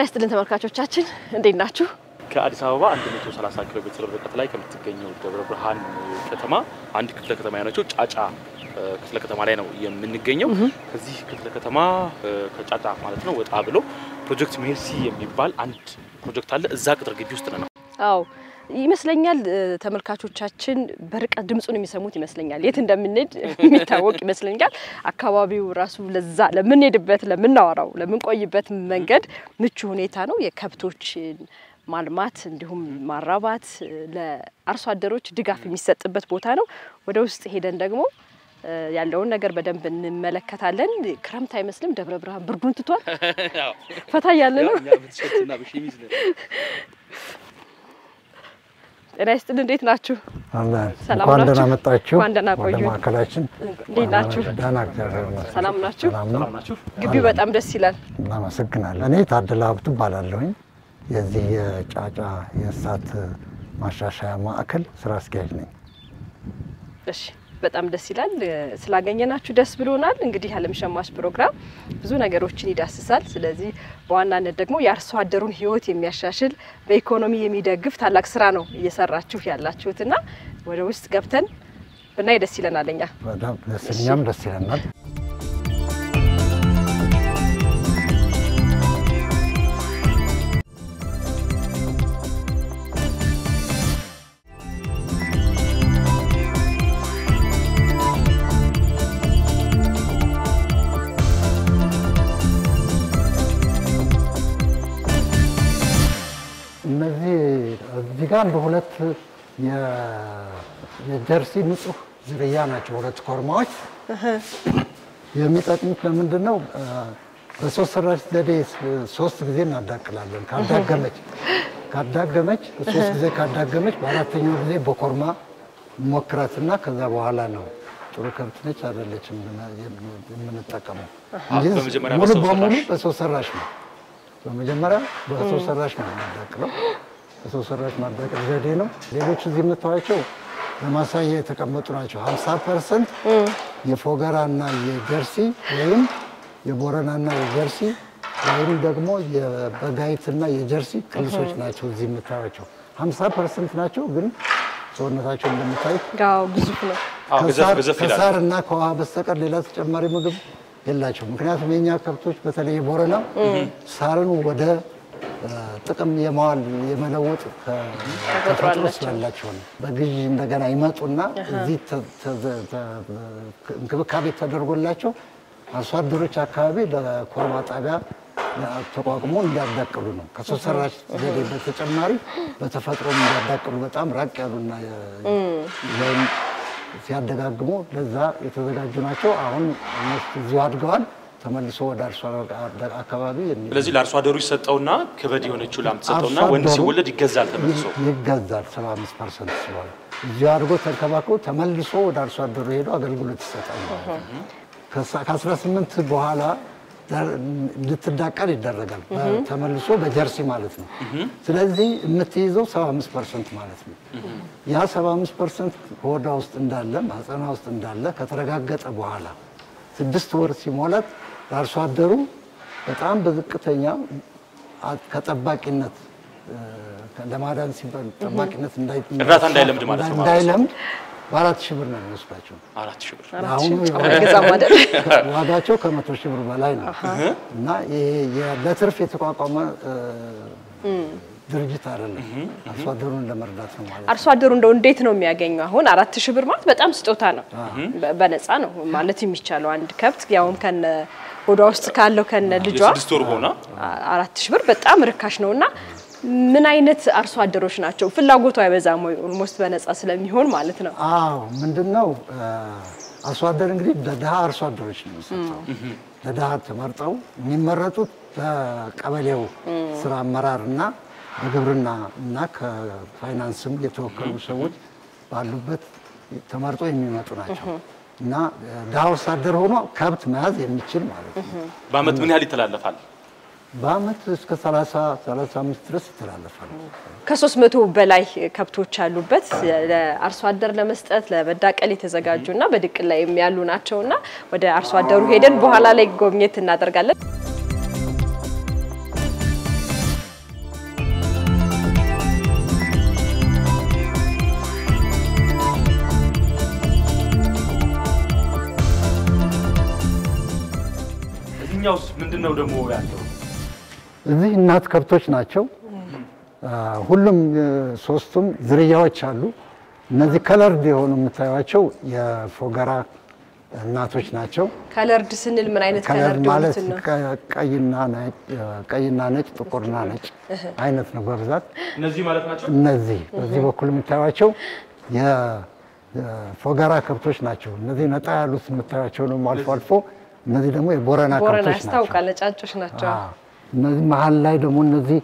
ይስጥልን ተመልካቾቻችን እንዴት ናችሁ? ከአዲስ አበባ 130 ኪሎ ሜትር ርቀት ላይ ከምትገኘው ደብረ ብርሃን ከተማ አንድ ክፍለ ከተማ የሆነችው ጫጫ ክፍለ ከተማ ላይ ነው የምንገኘው። ከዚህ ክፍለ ከተማ ከጫጫ ማለት ነው ወጣ ብሎ ፕሮጀክት ሜርሲ የሚባል አንድ ፕሮጀክት አለ። እዛ ቅጥር ግቢ ውስጥ ነው። አዎ ይመስለኛል ተመልካቾቻችን በርቀት ድምፁን የሚሰሙት ይመስለኛል። የት እንደምንሄድ የሚታወቅ ይመስለኛል። አካባቢው ራሱ ለዛ ለምንሄድበት፣ ለምናወራው፣ ለምንቆይበት መንገድ ምቹ ሁኔታ ነው። የከብቶችን ማልማት እንዲሁም ማራባት ለአርሶ አደሮች ድጋፍ የሚሰጥበት ቦታ ነው። ወደ ውስጥ ሄደን ደግሞ ያለውን ነገር በደንብ እንመለከታለን። ክረምት አይመስልም። ደብረ ብርሃን ብርዱን ትቷል። ፈታ እያለ ነው። ጤና ይስጥል። እንዴት ናችሁ? ሰላም እንኳን ናችሁ? ደህና መጣችሁ እንኳን ደህና ወደ ቆዩ። ማዕከላችን። እንዴት ናችሁ? ደህና እግዚአብሔር ይመስገን። ሰላም ናችሁ? ሰላም ነው። ናችሁ? ግቢው በጣም ደስ ይላል። እናመሰግናለን። እኔ ታደለ ሀብቱ እባላለሁኝ የዚህ የጫጫ የእንስሳት ማሻሻያ ማዕከል ስራ አስኪያጅ ነኝ። እሺ በጣም ደስ ይላል። ስላገኘናችሁ ደስ ብሎናል። እንግዲህ ዓለም ሸማች ፕሮግራም ብዙ ነገሮችን ይዳስሳል። ስለዚህ በዋናነት ደግሞ የአርሶ አደሩን ሕይወት የሚያሻሽል በኢኮኖሚ የሚደግፍ ታላቅ ስራ ነው እየሰራችሁ ያላችሁትና ወደ ውስጥ ገብተን ብናይ ደስ ይለናል። እኛ በጣም ደስ እኛም ደስ ይለናል። እነዚህ እዚህ ጋር እንደ ሁለት የ- የጀርሲ ንጹህ ዝርያ ናቸው። ሁለት ኮርማዎች የሚጠቅሙት ለምንድን ነው? በሶስት ሰራሽ ዘዴ ሶስት ጊዜ እናዳቅላለን። ካዳገመች ካዳገመች ሶስት ጊዜ ካዳገመች በአራተኛው ጊዜ በኮርማ ሞክራትና ከዛ በኋላ ነው ጥሩ ከብት ነች አይደለችም የምንጠቀመው እንጂ በመጀመሪያ ሙሉ በሰው በሙሉ ሰራሽ? በሰው ሰራሽ ነው። በመጀመሪያ በሰው ሰራሽ ነው የምናዳቅለው። በሰው ሰራሽ ማዳቀል ዘዴ ነው። ሌሎች እዚህ የምታዩቸው ለማሳያ የተቀመጡ ናቸው። 50 ፐርሰንት የፎገራ እና የጀርሲ ወይም የቦረና እና የጀርሲ ወይም ደግሞ የበጋይት እና የጀርሲ ቅልሶች ናቸው እዚህ የምታዩቸው 50 ፐርሰንት ናቸው። ግን ሰውነታቸው እንደምታዩት ጋው ግዙፍ ነው። አዎ፣ ገዘፍ ከሳር- ገዘፍ ይላል። ከሳር እና ከውሃ በስተቀር ሌላ ተጨማሪ ምግብ የላቸው። ምክንያቱም የኛ ከብቶች በተለይ ቦረና ሳርን ወደ እ፣ ጥቅም የማዋል የመለወጥ ከ- ተፈጥሮ አላቸው። ስላላቸው ነው። በግዢ እንደገና ይመጡና እዚህ ተ- ተ- ተ- እንክብካቤ ተደርጎላቸው አርሶ አደሮች አካባቢ ለኮርማ ጣቢያ ተቋቁሞ እንዲያዳቅሉ ነው። ከሰው ሰራሽ ዘዴ በተጨማሪ በተፈጥሮም እንዲያዳቅሉ በጣም ራቅ ያሉና የ- ወይም ሲያደጋግሙ ለዛ የተዘጋጁ ናቸው። አሁን እነሱ እዚሁ አድገዋል። ተመልሶ ወደ አርሶ አደር አካባቢ የሚ- ስለዚህ ለአርሶ አደሩ ይሰጠውና ክበድ የሆነችው ላም ትሰጠውና አርሶ ወንድ አደሩ ሲወለድ ይገዛል ተመልሶ። ይገዛል 75 ፐርሰንት ስለሆነ እዚሁ አድርጎ ተንከባክቦ ተመልሶ ወደ አርሶ አደሩ ሄዶ አገልግሎት ይሰጣል ማለት ነው። ከሳ- ከ18 በኋላ ዳር- እንድትዳቀል ይደረጋል። ተመልሶ በጀርሲ ማለት ነው። ስለዚህ የምትይዘው 75 ፐርሰንት ማለት ነው። ያ 75 ፐርሰንት ሆዷ ውስጥ እንዳለ ማህፀኗ ውስጥ እንዳለ ከተረጋገጠ በኋላ ስድስት ወር ሲሞላት ለአርሶ አደሩ በጣም በዝቅተኛ አ- ከጠባቂነት እ፣ ለማዳን ሲባል ጠባቂነት እንዳይ- እርዳታ እንዳይለምድ ማለት ነው። እንዳይለምድ በአራት ሺህ ብር ነው የሚወስዳቸው። አራት ሺህ ብር አራት አሁኑ ሺህ ጫማ አይገዛም አይደል? ዋጋቸው ከመቶ ሺህ ብር በላይ ነው እና ይሄ የ- ለትርፍ የተቋቋመ እ፣ ድርጅት አይደለም። አርሶ አደሩን ለመርዳት ነው ማለት ነው። አርሶ አደሩ እንደው እንዴት ነው የሚያገኘው? አሁን አራት ሺህ ብር ማለት በጣም ስጦታ ነው። በ- በነፃ ነው ማለት የሚቻለው አንድ ከብት ያውም ከነ ሆዷ ውስጥ ካለው ከነ ልጇ የስድስት ወር ሆና አ- አራት ሺህ ብር በጣም ርካሽ ነው እና ምን አይነት አርሶ አደሮች ናቸው? ፍላጎቱ አይበዛም ወይ? ኦልሞስት በነፃ ስለሚሆን ማለት ነው። አዎ ምንድን ነው እ፣ አርሶ አደር እንግዲህ ለድሀ አርሶ አደሮች ነው የሚሰጠው። ለድሀ ተመርጠው የሚመረጡት በቀበሌው ስራ አመራር እና በግብርና እና ከፋይናንስም የተወከሉ ሰዎች ባሉበት ተመርጠው የሚመጡ ናቸው እና እ፣ ድሀ አርሶ አደር ሆኖ ከብት መያዝ የሚችል ማለት ነው። በአመት ምን ያህል ይተላለፋል? በአመት እስከ 30 35 ድረስ ይተላለፋል። ከሶስት መቶ በላይ ከብቶች ያሉበት ለአርሶ አደር ለመስጠት ለመዳቀል የተዘጋጁና በድቅል ላይ ያሉ ናቸውና ወደ አርሶ አደሩ ሄደን በኋላ ላይ ጎብኘት እናደርጋለን። እዚህኛውስ ምንድን ነው ደግሞ ያለው? እዚህ እናት ከብቶች ናቸው። አ፣ ሁሉም እ፣ ሶስቱም ዝርያዎች አሉ። እነዚህ ከለርድ የሆኑ የምታዩቸው የፎገራ እናቶች ናቸው። ከለርድ ስንል ምን አይነት ከለር ከለርድ ማለት የሆኑትን ነው? ቀ- ቀይና ነጭ ቀይና ነጭ ጥቁርና ነጭ አይነት ነው በብዛት እነዚህ ማለት ናቸው። እነዚህ በዚህ በኩል የምታዩቸው የፎገራ ከብቶች ናቸው። እነዚህ ነጣ ያሉት የምታዩቸው ደግሞ አልፎ አልፎ እነዚህ ደግሞ የቦረና ቦረና ከብቶች ናቸው። ያስታውቃል። ነጫጮች ናቸው። አዎ። እነዚህ መሀል ላይ ደግሞ እነዚህ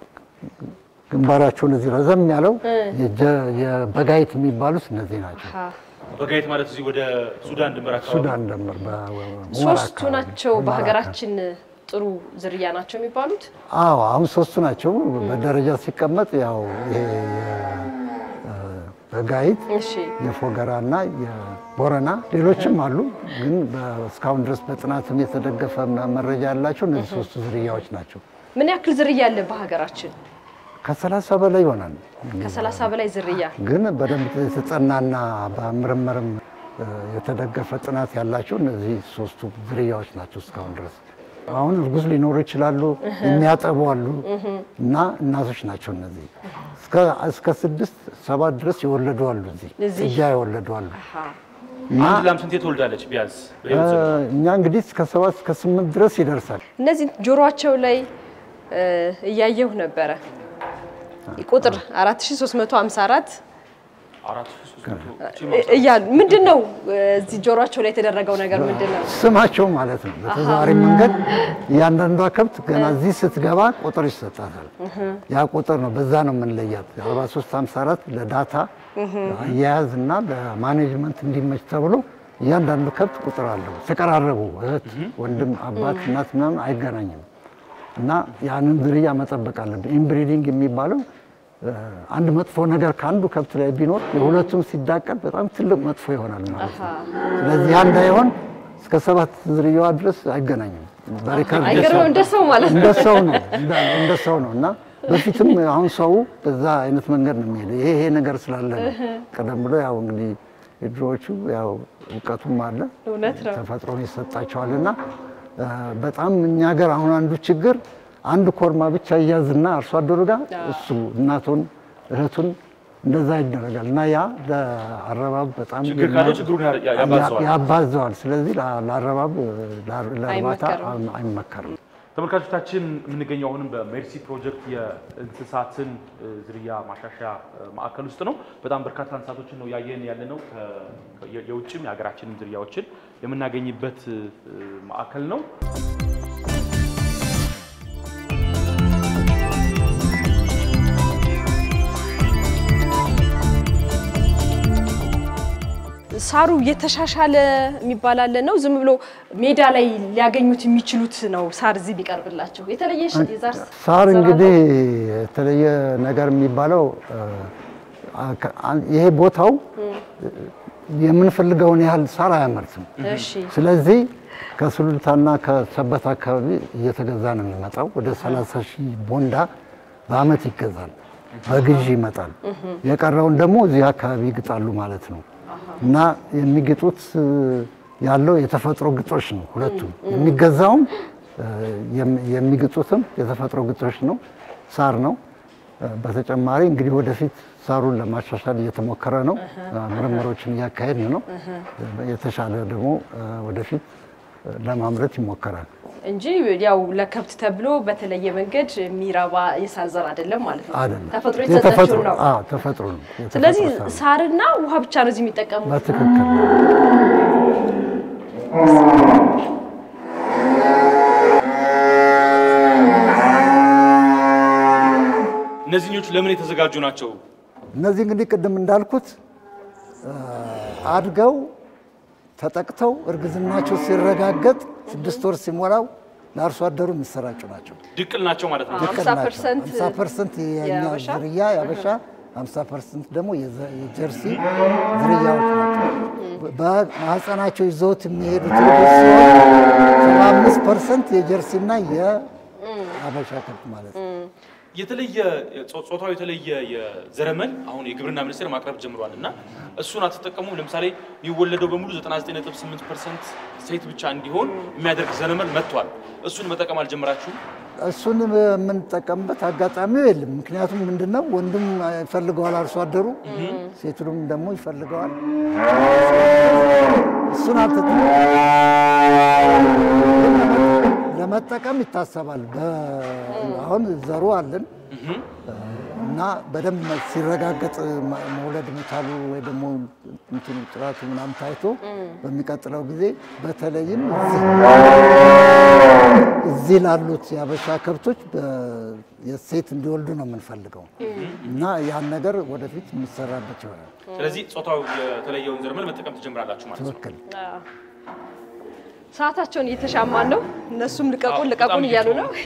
ግንባራቸውን እዚህ ረዘም ያለው የጀ- የበጋይት የሚባሉት እነዚህ ናቸው። አሃ። በጋይት ማለት እዚህ ወደ ሱዳን ድንበር አካባቢ ሱዳን ደምር በሁመራ ሶስቱ አካባቢ። ናቸው ሁመራ በሀገራችን ጥሩ ዝርያ ናቸው የሚባሉት። አዎ አሁን ሶስቱ ናቸው። በደረጃ ሲቀመጥ ያው ይሄ የ- በጋይት እሺ የፎገራ እና የቦረና ሌሎችም አሉ። ግን በ- እስካሁን ድረስ በጥናትም የተደገፈ መ- መረጃ ያላቸው እነዚህ ሶስቱ ዝርያዎች ናቸው። ምን ያክል ዝርያ አለ በሀገራችን? ከሰላሳ በላይ ይሆናል። ከሰላሳ በላይ ዝርያ። ግን በደንብ የተጠናና በምርምርም እ፣ የተደገፈ ጥናት ያላቸው እነዚህ ሶስቱ ዝርያዎች ናቸው እስካሁን ድረስ። አሁን እርጉዝ ሊኖሩ ይችላሉ፣ የሚያጠቡ አሉ እና እናቶች ናቸው እነዚህ እስከ- እስከ ስድስት ሰባት ድረስ የወለዱ አሉ። እዚህ እዚህ? ጥጃ የወለዱ አሉ አሃ። እና አንድ ላም ስንቴ ትወልዳለች ቢያንስ? እ፣ እኛ እንግዲህ እስከ ሰባት እስከ ስምንት ድረስ ይደርሳል። እነዚህ ጆሮአቸው ላይ እ፣ እያየሁ ነበረ ቁጥር 4354 አራት ሺህ ሦስት መቶ እ- እያሉ ምንድን ነው እ፣ እዚህ ጆሮአቸው ላይ የተደረገው ነገር ምንድን ነው? ስማቸው ማለት ነው። በተዘዋዋሪ መንገድ እያንዳንዷ ከብት ገና እዚህ ስትገባ ቁጥር ይሰጣታል። ያ ቁጥር ነው፣ በዛ ነው የምንለያት። 4354 ለዳታ አያያዝ እና ለማኔጅመንት እንዲመች ተብሎ እያንዳንዱ ከብት ቁጥር አለው። ተቀራረቡ እህት፣ ወንድም፣ አባት፣ እናት ምናምን አይገናኝም እና ያንን ዝርያ መጠበቅ አለብን። ኢንብሪዲንግ የሚባለው እ፣ አንድ መጥፎ ነገር ከአንዱ ከብት ላይ ቢኖር የሁለቱም ሲዳቀል በጣም ትልቅ መጥፎ ይሆናል ማለት ነው። ስለዚህ ያ እንዳይሆን እስከ ሰባት ዝርያዋ ድረስ አይገናኝም። በሪከርድ አይገርምም? እንደ ሰው ማለት ነው። እንደ ሰው ነው እንደ- እንደ ሰው ነው እና በፊትም አሁን ሰው በዛ አይነት መንገድ ነው የሚሄደው። ይሄ ይሄ ነገር ስላለ ነው። ቀደም ብሎ ያው እንግዲህ የድሮዎቹ ያው እውቀቱም አለ እውነት ነው። ተፈጥሮን ይሰጣቸዋል እና እ፣ በጣም እኛ ሀገር አሁን አንዱ ችግር አንድ ኮርማ ብቻ እያዝና አርሶ አደሩ ጋር እሱ እናቱን እህቱን እንደዛ ይደረጋል እና ያ ለአረባብ በጣም ችግር ካለው ችግሩን ያ- ያ- ያባዘዋል። ያባዘዋል። ስለዚህ ለ- ለአረባብ ለ- ለእርባታ አይመከርም። አይመከርም። ተመልካቾቻችን የምንገኘው አሁንም በሜርሲ ፕሮጀክት የእንስሳትን እ፣ ዝርያ ማሻሻያ እ፣ ማዕከል ውስጥ ነው። በጣም በርካታ እንስሳቶችን ነው ያየን ያለ ነው። ከ- የ- የውጭም የሀገራችንም ዝርያዎችን የምናገኝበት እ፣ ማዕከል ነው። ሳሩ እየተሻሻለ የሚባል አለ ነው። ዝም ብሎ ሜዳ ላይ ሊያገኙት የሚችሉት ነው ሳር እዚህ ቢቀርብላቸው የተለየ ሽ- የዛር ሳር ዘር እንግዲህ የተለየ ነገር የሚባለው እ፣ አ- አ- ይሄ ቦታው የምንፈልገውን ያህል ሳር አያመርትም። አለ? እሺ ስለዚህ ከሱሉልታና ከሰበት አካባቢ እየተገዛ ነው የሚመጣው። ወደ 30 ሺህ ቦንዳ በአመት ይገዛል፣ በግዢ ይመጣል። የቀረውን ደግሞ እዚህ አካባቢ ይግጣሉ ማለት ነው እና የሚግጡት እ፣ ያለው የተፈጥሮ ግጦሽ ነው። ሁለቱም የሚገዛውም እ፣ የም- የሚግጡትም የተፈጥሮ ግጦሽ ነው፣ ሳር ነው። እ፣ በተጨማሪ እንግዲህ ወደፊት ሳሩን ለማሻሻል እየተሞከረ ነው። ምርምሮችን እያካሄድን ነው። የተሻለ ደግሞ እ፣ ወደፊት እ፣ ለማምረት ይሞከራል። እንጂ ያው ለከብት ተብሎ በተለየ መንገድ የሚረባ የሳር ዘር አይደለም ማለት ነው። አይደለም ተፈጥሮ የተሰጠችው ነው። አዎ፣ ተፈጥሮ ነው። የተፈጥሮ ስለዚህ ሳር ነው። ሳርና ውሃ ብቻ ነው እዚህ የሚጠቀሙት። በትክክል እነዚህኞቹ ለምን የተዘጋጁ ናቸው? እነዚህ እንግዲህ ቅድም እንዳልኩት እ፣ አድገው ተጠቅተው እርግዝናቸው ሲረጋገጥ ስድስት ወር ሲሞላው ለአርሶ አደሩ የሚሰራጩ ናቸው። ድቅል ናቸው ማለት ነው። አሀ። 50% 50 ፐርሰንት የኛ የሀበሻ? ዝርያ የሀበሻ 50 ፐርሰንት ደግሞ የዘ- የጀርሲ ዝርያዎች ናቸው። በማህፀናቸው ይዘውት የሚሄዱት ልጆች ሲሆን 75 ፐርሰንት የጀርሲና የሀበሻ ከብት ማለት ነው። የተለየ ጾ- ጾታው የተለየ የዘረመል አሁን የግብርና ሚኒስቴር ማቅረብ ጀምሯል እና እሱን አትጠቀሙም? ለምሳሌ የሚወለደው በሙሉ 99.8 ፐርሰንት ሴት ብቻ እንዲሆን የሚያደርግ ዘረመል መጥቷል። እሱን መጠቀም አልጀመራችሁም? እሱን የምንጠቀምበት አጋጣሚው የለም። ምክንያቱም ምንድነው ወንዱም ይፈልገዋል አርሶ አደሩ፣ ሴቱንም ደግሞ ይፈልገዋል። እሱን አልተጠ ለመጠቀም ይታሰባል። በ- አሁን ዘሩ አለን እና በደንብ ሲረጋገጥ መ- መውለድ መቻሉ ወይ ደግሞ እንትኑ ጥራቱ ምናምን ታይቶ በሚቀጥለው ጊዜ በተለይም እዚህ እዚህ ላሉት የአበሻ ከብቶች በ- የሴት እንዲወልዱ ነው የምንፈልገው እና ያን ነገር ወደፊት የሚሰራበት ይሆናል። ስለዚህ ጾታው የተለየውን ዘረመል መጠቀም ትጀምራላችሁ ማለት ነው። ትክክል። ሰዓታቸውን እየተሻማን ነው። እነሱም ልቀቁን አዎ፣ ልቀቁን በጣም እያሉ ነው።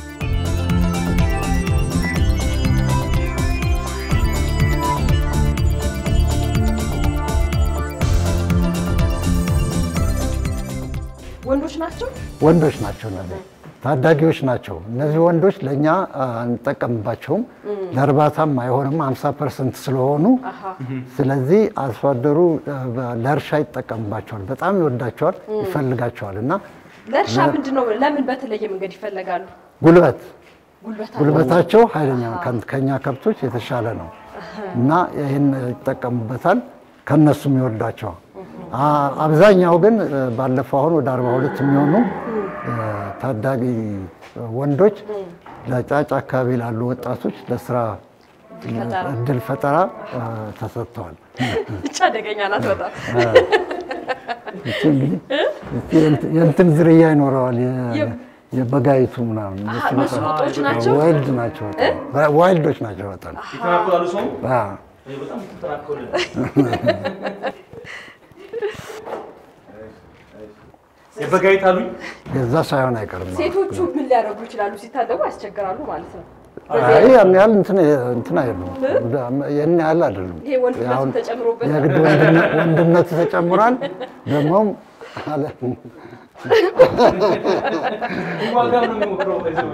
ወንዶች ናቸው። ወንዶች ናቸው እነዚህ ታዳጊዎች ናቸው። እነዚህ ወንዶች ለእኛ አ, አንጠቀምባቸውም፣ ለእርባታም አይሆንም 50 ፐርሰንት ስለሆኑ። ስለዚህ አርሶ አደሩ አ, ለእርሻ ይጠቀምባቸዋል፣ በጣም ይወዳቸዋል፣ ይፈልጋቸዋል እና ለእርሻ ምንድን ነው? ለምን በተለየ መንገድ ይፈለጋሉ? ጉልበት ጉልበት ጉልበታቸው ኃይለኛ ነው፣ ከ- ከኛ ከብቶች የተሻለ ነው እና ይህን ይጠቀሙበታል። ከነሱም ይወዷቸዋል። አ- አብዛኛው ግን እ፣ ባለፈው አሁን ወደ 42 የሚሆኑ እ፣ ታዳጊ ወንዶች ለጫጭ አካባቢ ላሉ ወጣቶች ለስራ ፈጠራ። እድል ፈጠራ እ፣ ተሰጥተዋል። ብቻ አደገኛ ናት በጣም። እቺ እንግዲህ እቺ የእንት- የእንትን ዝርያ ይኖረዋል የ- የም- የበጋይቱ ምናምን አሀ፣ እነሱ ቁጦች ናቸው። ዋይልድ ናቸው በጣም ዋይልዶች ናቸው በጣም ይተናኮላሉ ሰው አዎ። በጣም ትተናኮል የበጋይት አሉኝ የዛ ሳይሆን አይቀርም። ሴቶቹ ምን ሊያደርጉ ይችላሉ? ሲታደጉ ያስቸግራሉ ማለት ነው። አይ ያን ያህል እንትን እንትን አይደሉም። ያን ያህል አይደሉም። ይሄ ወንድነቱ አሁን ተጨምሮበት የግድ ወንድነ- ወንድነቱ ተጨምሯል። ደግሞም አለ ዋጋ ነው የሚሞክረው ይዘው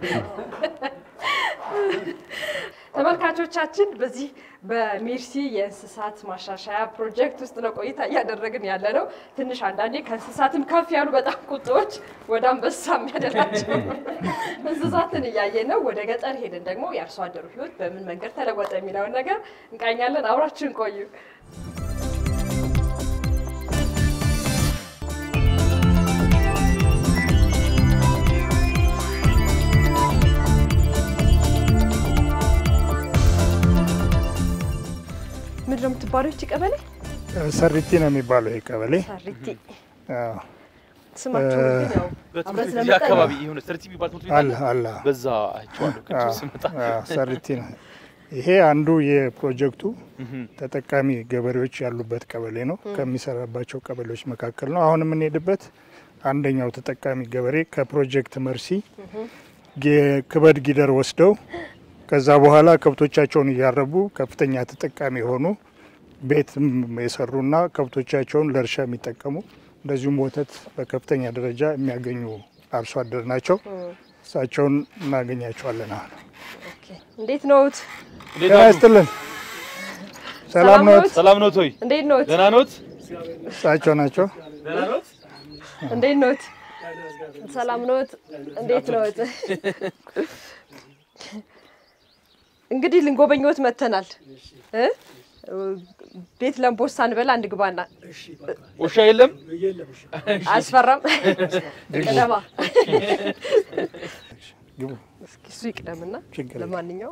ተመልካቾቻችን በዚህ በሜርሲ የእንስሳት ማሻሻያ ፕሮጀክት ውስጥ ነው ቆይታ እያደረግን ያለ ነው። ትንሽ አንዳንዴ ከእንስሳትም ከፍ ያሉ በጣም ቁጦዎች ወደ አንበሳ የሚያደላቸው እንስሳትን እያየን ነው። ወደ ገጠር ሄደን ደግሞ የአርሶ አደሩ ሕይወት በምን መንገድ ተለወጠ የሚለውን ነገር እንቃኛለን። አብራችን ቆዩ። ምንድን ነው የምትባለው ይቺ ቀበሌ? ሰሪቲ ነው የሚባለው ይሄ ቀበሌ። ሳሪቲ አዎ፣ ስማቸው ግን ያው በትምህርት አብረን ቤት ስለመጣን አካባቢ የሆነ ሰርቲ የሚባል ትምህርት ቤት አለ አለ። በዛ አይቼዋለሁ ቅድም ስመጣ አዎ፣ ሰሪቲ ነው። ይሄ አንዱ የፕሮጀክቱ ተጠቃሚ ገበሬዎች ያሉበት ቀበሌ ነው። ከሚሰራባቸው ቀበሌዎች መካከል ነው። አሁን የምንሄድበት አንደኛው ተጠቃሚ ገበሬ ከፕሮጀክት መርሲ ጌ- ክበድ ጊደር ወስደው ከዛ በኋላ ከብቶቻቸውን እያረቡ ከፍተኛ ተጠቃሚ የሆኑ ቤትም የሰሩና ከብቶቻቸውን ለእርሻ የሚጠቀሙ እንደዚሁም ወተት በከፍተኛ ደረጃ የሚያገኙ አርሶ አደር ናቸው። እሳቸውን እናገኛቸዋለን። አሁን ኦኬ። እንዴት ነዎት? እንዴት ጤና አሉ? ይስጥልን። ሰላም ሰላም ኖት? ኖት? ሰላም ኖት ወይ? እንዴት ነዎት? ደህና ኖት? እሳቸው ናቸው። ደህና ኖት? እንዴት ነዎት? ሰላም ነዎት? እንዴት ነዎት? እንግዲህ ልንጎበኘዎት መጥተናል እ ቤት ለምቦሳ እንበላ አንድ ግባና ውሻ የለም? አያስፈራም? ቅደማ ግቡ። እስኪ እሱ ይቅደምና ችግር የለም። ለማንኛውም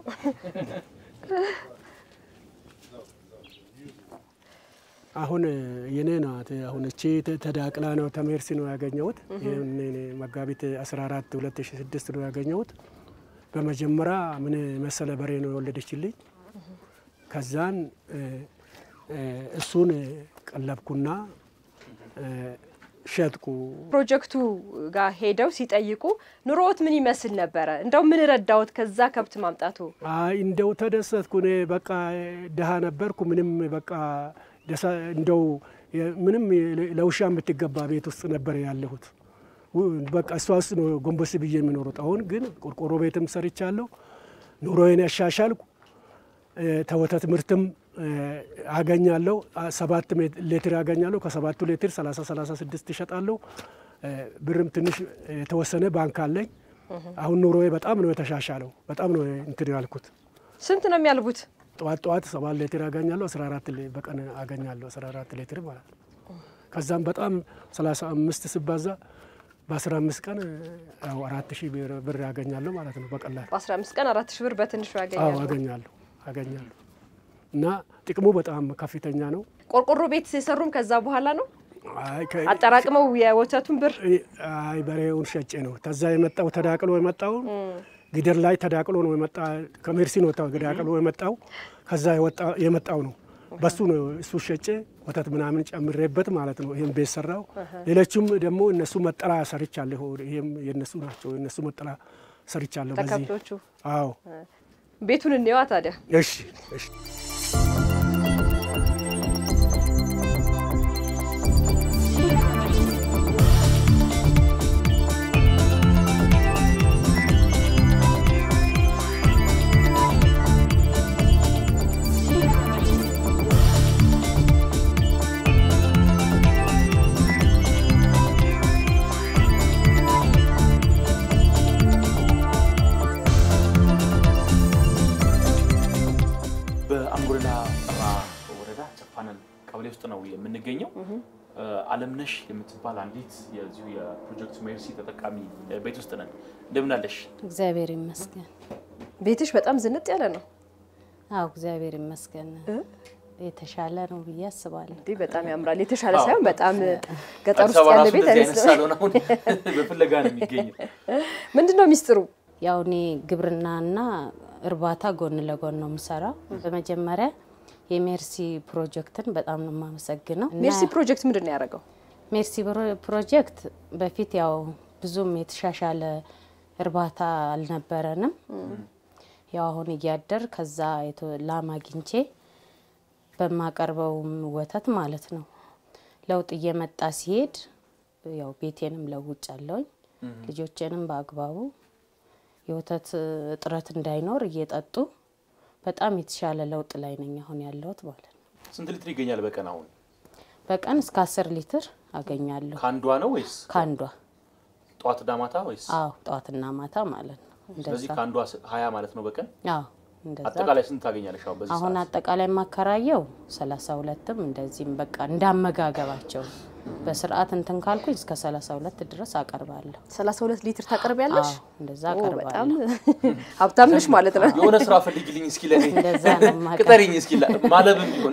አሁን የኔ ናት። አሁን እቺ ተ- ተዳቅላ ነው ተሜርሲ ነው ያገኘሁት። ይህን እኔ መጋቢት 14 2006 ነው ያገኘሁት። በመጀመሪያ ምን መሰለ በሬ ነው የወለደችልኝ። ከዛን እ፣ እ፣ እሱን ቀለብኩና እ፣ ሸጥኩ። ፕሮጀክቱ ጋር ሄደው ሲጠይቁ ኑሮዎት ምን ይመስል ነበረ? እንደው ምን ረዳዎት ከዛ ከብት ማምጣቱ? አይ እንደው ተደሰትኩ። እኔ በቃ ድሃ ነበርኩ። ምንም በቃ ደሳ እንደው የ- ምንም ለ- ለውሻ የምትገባ ቤት ውስጥ ነበር ያለሁት። ው- በቃ እሷ ውስጥ ነው ጎንበስ ብዬ የሚኖሩት። አሁን ግን ቆርቆሮ ቤትም ሰርቻለሁ። ኑሮዬን ያሻሻልኩ ተወተት ምርትም አገኛለሁ። ሰባት ሌትር አገኛለሁ። ከሰባቱ ሌትር ሰላሳ ሰላሳ ስድስት ይሸጣለሁ። ብርም ትንሽ የተወሰነ ባንክ አለኝ። አሁን ኑሮዬ በጣም ነው የተሻሻለው። በጣም ነው እንትን ያልኩት። ስንት ነው የሚያልቡት? ጠዋት ጠዋት ሰባት ሌትር አገኛለሁ። አስራ አራት በቀን አገኛለሁ። አስራ አራት ሌትር ማለት ነው። ከዛም በጣም ሰላሳ አምስት ሲባዛ በአስራ አምስት ቀን ያው አራት ሺህ ብር ያገኛለሁ ማለት ነው በቀላል በአስራ አምስት ቀን አራት ሺህ ብር በትንሹ አዎ ያገኛሉ። አገኛለሁ አገኛለሁ እና ጥቅሙ በጣም ከፍተኛ ነው። ቆርቆሮ ቤት የሰሩም ከዛ በኋላ ነው አይ ከ- አጠራቅመው የወተቱን ብር አይ በሬውን ሸጬ ነው ተዛ የመጣው ተዳቅሎ የመጣው ግደር ላይ ተዳቅሎ ነው የመጣ ከሜርሲ ነው ተዳቅሎ የመጣው ከዛ የወጣ- የመጣው ነው በሱ ነው እሱ ሸጬ ወተት ምናምን ጨምሬበት ማለት ነው። ይህም ቤት ሰራው። ሌሎችም ደግሞ እነሱ መጠላ ሰርቻለሁ። ይህም የነሱ ናቸው። የነሱ መጠላ ሰርቻለሁ። በዚህ ተከብቶቹ አዎ ቤቱን እንየዋ ታዲያ። እሺ እሺ በአንጎላ ጠራ ወረዳ ጨፋነን ቀበሌ ውስጥ ነው የምንገኘው። አለምነሽ የምትባል አንዲት የዚሁ የፕሮጀክት ሜርሲ ተጠቃሚ ቤት ውስጥ ነን። እንደምን አለሽ? እግዚአብሔር ይመስገን። ቤትሽ በጣም ዝንጥ ያለ ነው። አዎ እግዚአብር ይመስገን። የተሻለ ነው ብዬ አስባለሁ። እንዲህ በጣም ያምራል። የተሻለ ሳይሆን በጣም ገጠር አዲስ ውስጥ አበባ ያለ ራሱ ቤት እንደዚህ አይነት አይመስልም። ሳሎን አሁን በፍለጋ ነው የሚገኘው። ምንድን ነው ሚስጥሩ? ያው እኔ ግብርናና እርባታ ጎን ለጎን ነው የምሰራው። በመጀመሪያ የሜርሲ ፕሮጀክትን በጣም ነው የማመሰግነው። እና ሜርሲ ፕሮጀክት ምንድን ነው ያደረገው? ሜርሲ ፕሮ- ፕሮጀክት በፊት ያው ብዙም የተሻሻለ እርባታ አልነበረንም። ያው አሁን እያደር ከዛ የተ- ላም አግኝቼ በማቀርበውም ወተት ማለት ነው ለውጥ እየመጣ ሲሄድ ያው ቤቴንም ለውጫለሁኝ ልጆቼንም በአግባቡ የወተት እጥረት እንዳይኖር እየጠጡ በጣም የተሻለ ለውጥ ላይ ነኝ አሁን ያለሁት ማለት ነው። ስንት ሊትር ይገኛል በቀን አሁን? በቀን እስከ አስር ሊትር አገኛለሁ ከአንዷ ነው ወይስ ከአንዷ ጠዋትና ማታ ወይስ? አዎ ጠዋትና ማታ ማለት ነው። ስለዚህ እንደዛ ከአንዷ ሀያ ማለት ነው በቀን። አዎ እንደዛ አጠቃላይ ስንት ታገኛለሽ አሁን በዚህ አሁን ሰዓት? አጠቃላይ ማከራየው ሰላሳ ሁለትም እንደዚህም በቃ እንዳመጋገባቸው በስርዓት እንትን ካልኩኝ እስከ ሰላሳ ሁለት ድረስ አቀርባለሁ። 32 ሊትር ታቀርቢያለሽ? አዎ እንደዛ ኦ፣ በጣም አቀርባለሁ። ሀብታም ነሽ ማለት ነው። የሆነ ስራ ፈልጊልኝ እስኪ ለኔ እንደዛ ነው የማቀርበው። ቅጠሪኝ እስኪ ላ- ማለብም ቢሆን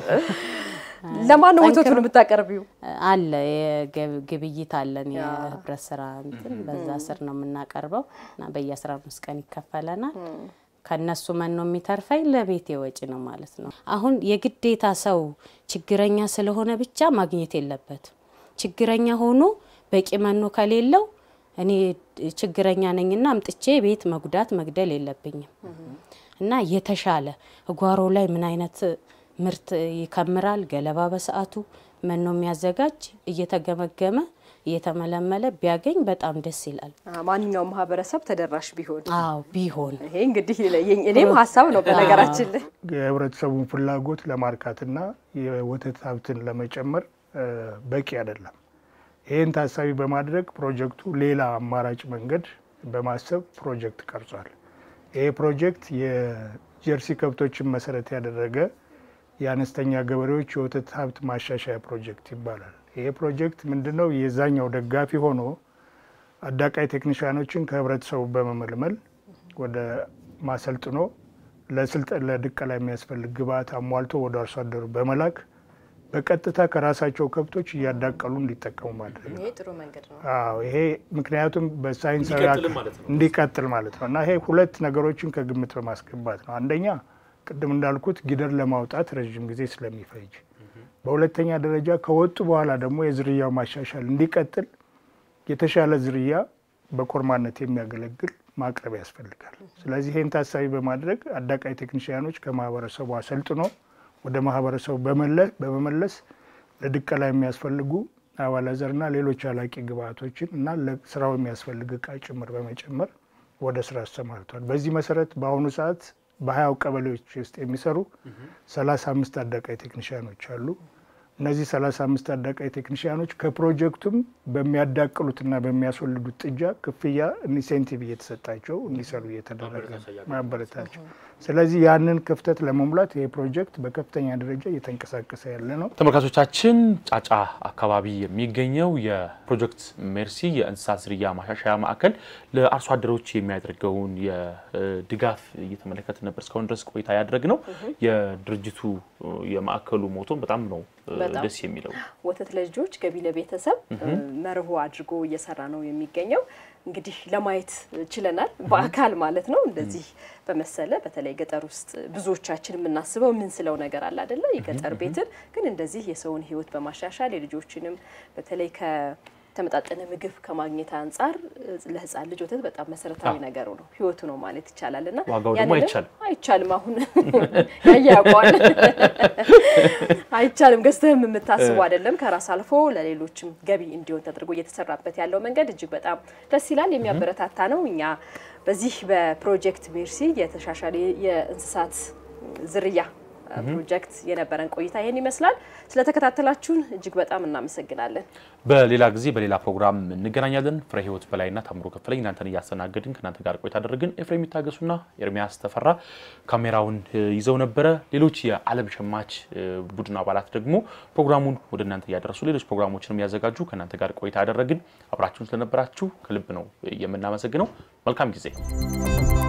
ለማን ነው ወተቱን የምታቀርቢው? አለ የገብ- ግብይት አለን የህብረት ስራ እንትን በዛ ስር ነው የምናቀርበው እና በየአስራ አምስት ቀን ይከፈለናል። ከነሱ መኖ የሚተርፈኝ ለቤቴ ወጪ ነው ማለት ነው። አሁን የግዴታ ሰው ችግረኛ ስለሆነ ብቻ ማግኘት የለበትም። ችግረኛ ሆኖ በቂ መኖ ከሌለው እኔ ችግረኛ ነኝና አምጥቼ ቤት መጉዳት መግደል የለብኝም እና የተሻለ ጓሮ ላይ ምን አይነት ምርት ይከምራል፣ ገለባ በሰዓቱ መኖ የሚያዘጋጅ እየተገመገመ እየተመለመለ ቢያገኝ በጣም ደስ ይላል። አ፣ ማንኛውም ማህበረሰብ ተደራሽ ቢሆን አዎ ቢሆን ይሄ እንግዲህ የኝ- እኔም ሀሳብ ነው በነገራችን ላይ የህብረተሰቡን ፍላጎት ለማርካትና የወተት ሀብትን ለመጨመር እ፣ በቂ አይደለም። ይህን ታሳቢ በማድረግ ፕሮጀክቱ ሌላ አማራጭ መንገድ በማሰብ ፕሮጀክት ቀርጿል። ይህ ፕሮጀክት የጀርሲ ከብቶችን መሰረት ያደረገ የአነስተኛ ገበሬዎች የወተት ሀብት ማሻሻያ ፕሮጀክት ይባላል። ይህ ፕሮጀክት ምንድነው? የዛኛው ደጋፊ ሆኖ አዳቃይ ቴክኒሽያኖችን ከህብረተሰቡ በመመልመል ወደ ማሰልጥኖ ለስልጠን ለድቀላ የሚያስፈልግ ግብአት አሟልቶ ወደ አርሶ አደሩ በመላክ በቀጥታ ከራሳቸው ከብቶች እያዳቀሉ እንዲጠቀሙ ማድረግ ነው። ይሄ ጥሩ መንገድ ነው። አዎ ይሄ ምክንያቱም በሳይንሳዊ እንዲቀጥልም አክ- ማለት ነው። እንዲቀጥል ማለት ነው እና ይሄ ሁለት ነገሮችን ከግምት በማስገባት ነው። አንደኛ ቅድም እንዳልኩት ጊደር ለማውጣት ረዥም ጊዜ ስለሚፈጅ፣ በሁለተኛ ደረጃ ከወጡ በኋላ ደግሞ የዝርያው ማሻሻል እንዲቀጥል የተሻለ ዝርያ በኮርማነት የሚያገለግል ማቅረብ ያስፈልጋል። ስለዚህ ይህን ታሳቢ በማድረግ አዳቃይ ቴክኒሽያኖች ከማህበረሰቡ አሰልጥኖ ወደ ማህበረሰቡ በመለ- በመመለስ ለድቀላ የሚያስፈልጉ አባላዘርና ሌሎች አላቂ ግብአቶችን እና ለስራው የሚያስፈልግ እቃ ጭምር በመጨመር ወደ ስራ አሰማርቷል። በዚህ መሰረት በአሁኑ ሰዓት በሀያው ቀበሌዎች ውስጥ የሚሰሩ ሰላሳ አምስት አዳቃይ ቴክኒሽያኖች አሉ። እነዚህ ሰላሳ አምስት አዳቃይ ቴክኒሽያኖች ከፕሮጀክቱም በሚያዳቅሉትና በሚያስወልዱት ጥጃ ክፍያ ኢንሴንቲቭ እየተሰጣቸው እንዲሰሩ እየተደረገ ነው፣ ማበረታቸው። ስለዚህ ያንን ክፍተት ለመሙላት ይህ ፕሮጀክት በከፍተኛ ደረጃ እየተንቀሳቀሰ ያለ ነው። ተመልካቾቻችን ጫጫ አካባቢ የሚገኘው የፕሮጀክት ሜርሲ የእንስሳት ዝርያ ማሻሻያ ማዕከል ለአርሶ አደሮች የሚያደርገውን የድጋፍ እየተመለከት ነበር እስካሁን ድረስ ቆይታ ያደረግ ነው። የድርጅቱ የማዕከሉ ሞቶም በጣም ነው በጣም ደስ የሚለው። ወተት ለልጆች ገቢ ለቤተሰብ መርሆ አድርጎ እየሰራ ነው የሚገኘው። እንግዲህ ለማየት ችለናል በአካል ማለት ነው። እንደዚህ በመሰለ በተለይ ገጠር ውስጥ ብዙዎቻችን የምናስበው ምን ስለው ነገር አለ አይደለ? የገጠር ቤትን ግን እንደዚህ የሰውን ሕይወት በማሻሻል የልጆችንም በተለይ ከተመጣጠነ ምግብ ከማግኘት አንጻር ለሕፃን ልጅ ወተት በጣም መሰረታዊ ነገሩ ነው፣ ሕይወቱ ነው ማለት ይቻላል። እና ዋጋው ደግሞ ያንንም አይቻልም። አይቻልም አሁን ያየ ያውቀዋል። አይቻልም ገዝተህም የምታስቡ አይደለም። ከራስ አልፎ ለሌሎችም ገቢ እንዲሆን ተደርጎ እየተሰራበት ያለው መንገድ እጅግ በጣም ደስ ይላል፣ የሚያበረታታ ነው። እኛ በዚህ በፕሮጀክት ሜርሲ የተሻሻለ የእንስሳት ዝርያ ፕሮጀክት የነበረን ቆይታ ይህን ይመስላል። ስለተከታተላችሁን እጅግ በጣም እናመሰግናለን። በሌላ ጊዜ በሌላ ፕሮግራም እንገናኛለን። ፍሬ ህይወት በላይና ታምሮ ከፈለኝ እናንተን እያስተናገድን ከእናንተ ጋር ቆይታ አደረግን። ኤፍሬም የሚታገሱና ኤርሚያስ ተፈራ ካሜራውን ይዘው ነበረ። ሌሎች የዓለም ሸማች ቡድን አባላት ደግሞ ፕሮግራሙን ወደ እናንተ እያደረሱ ሌሎች ፕሮግራሞችንም እያዘጋጁ ከእናንተ ጋር ቆይታ ያደረግን። አብራችሁን ስለነበራችሁ ከልብ ነው የምናመሰግነው። መልካም ጊዜ